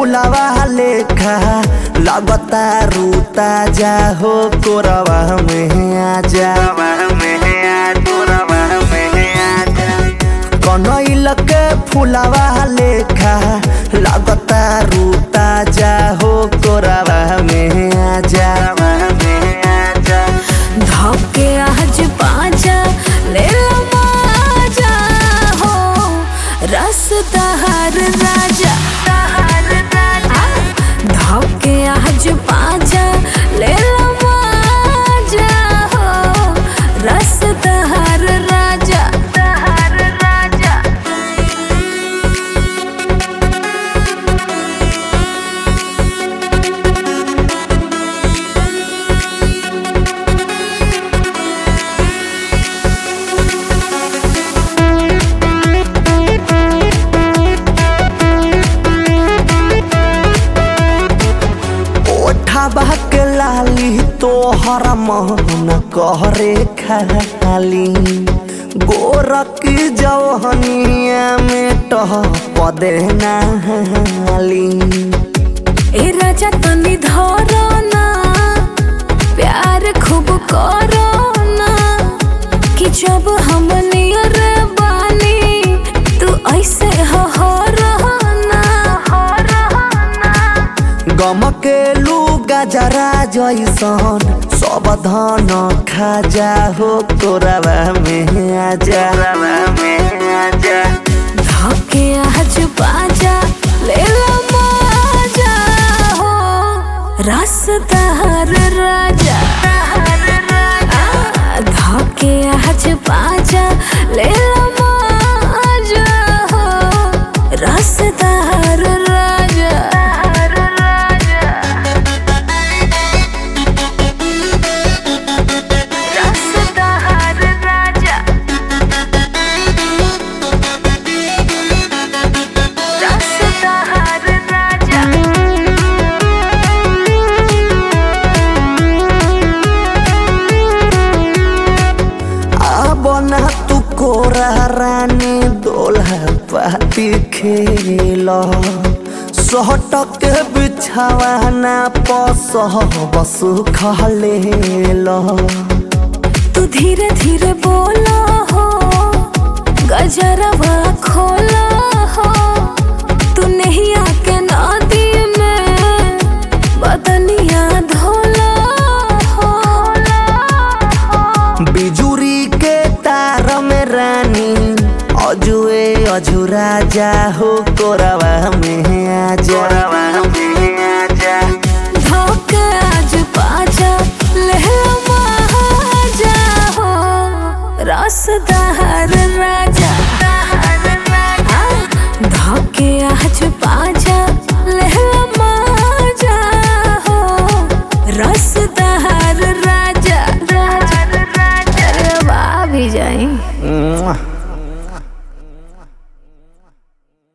फुलावा लेखा लगता रूता जा हो कोरवा में आजा कनैल के फुलावा लेखा लगता रूता जा हो कोरवा में आजा धोके आज पाजा ले लो माजा हो रस तहर राजा आ, धोके आज पाजा ले लो माजा हो रस तहर राजा तहर राजा ओठा के लाली तोहर मन कहरे खाली गोरक जौहनिया में टह पदे नाली ए राजा तनी धरो ना प्यार खूब करो ना कि जब हम नियर बानी तू ऐसे हो हो रहो ना हो रहो ना गम के लू गजरा जैसन सब धन खाजा हो तोरवा में आजा धोके आज बाजा ले लो मजा हो रस तहर राजा आ, धोके आज बाजा ले लो मजा हो रस तहर राजा रस तहर राजा रस तहर राजा अब ना तू कोरा रानी दोल्हा पाती खेल सहटक बिछावाना पस बस खलेल तू धीरे धीरे बोला हो गजरवा खोला हो तू नहीं आके नदी में बदनिया धोला हो बिजुरी के तार में रानी अजुए अजुरा जा हो कोरा